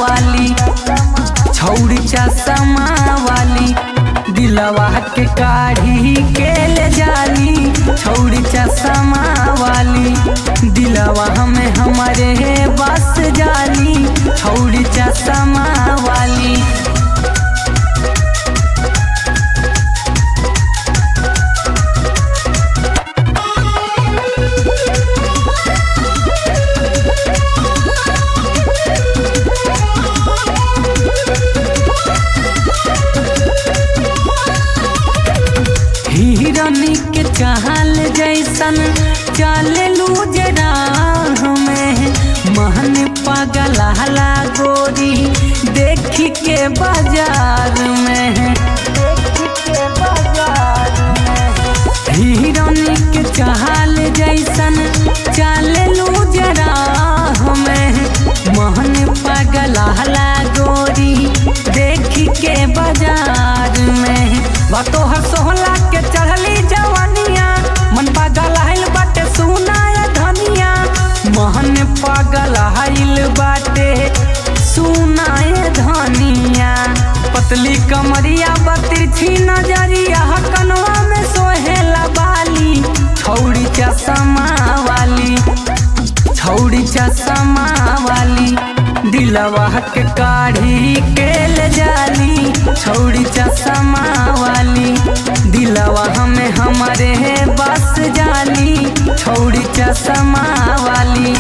वाली छौड़ी चश्मा वाली दिलवा के काढ़ी के ले जाली छौड़ी चश्मा वाली दिलवा हमें हमारे बस जाली छौड़ी चश्मा वाली हिरनी के चाल जैसन चललू जरा हमें महन पागल हला गोरी देखी के बाजार में हिरनी के चाल जैसन चललू जरा हमें महन पागल हला गोरी देखी के बाजार में बातो हर सोहला के चढ़ली जवानिया मन पागल हाइल बाटे सुनाय धनिया महन पागल हाइल बाटे सुनाय धनिया पतली कमरिया बतिरछी नजरिया कनवा में सोहेला बाली छौड़ी चश्मा वाली छौड़ी चश्मा वाली दिलवा के काढ़ी के ले जाली छौड़ी चश्मा वाली दिलवा हमें हमारे बस जाली छौड़ी चश्मा वाली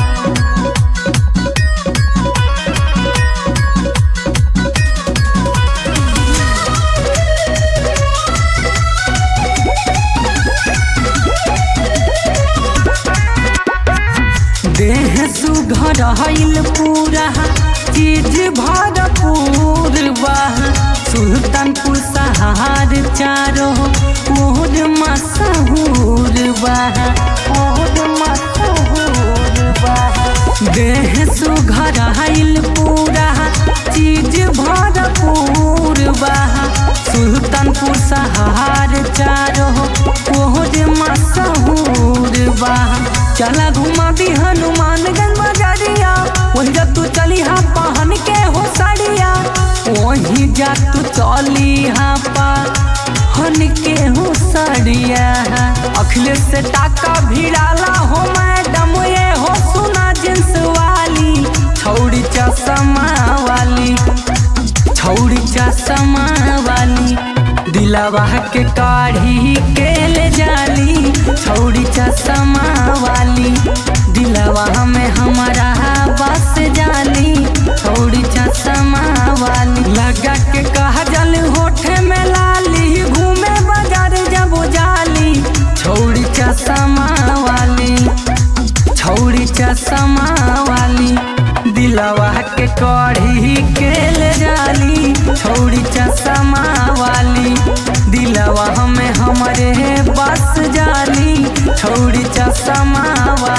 देह सुघर हईल पूरा चीज भरपूर बा सुल्तानपुर सहार चारो ओर मशहूर बा ओर मशहूर बा देह सुघर हईल पूरा चीज भरपूर बा सुल्तानपुर सहार चारो ओर मशहूर बा चला घुमा दी हनुमानगंज बजरिया वही जा तू चली हा पहन के हो साड़िया वही जा तू चली हा पहन के हो साड़िया अखिलेश से टाका भिड़ाला हो मैडम ये हो सुना जींस वाली छौड़ी चश्मा वाली छौड़ी चश्मा वाली दिलवा के काढ़ी के ले जाली छौड़ी चश्मा वाली दिलवा हमें हमारा बस जाली छौड़ी चश्मा वाली लगा के कहा जल होठे में लाली घूमे बाजार जब जाली छौड़ी चश्मा वाली छौड़ी चश्मा वाली दिलवा के कढ़ी के ले जाली छौड़ी चश्मा वाली दिलवा हमें हमारे बस जाली छौड़ी चश्मा वाली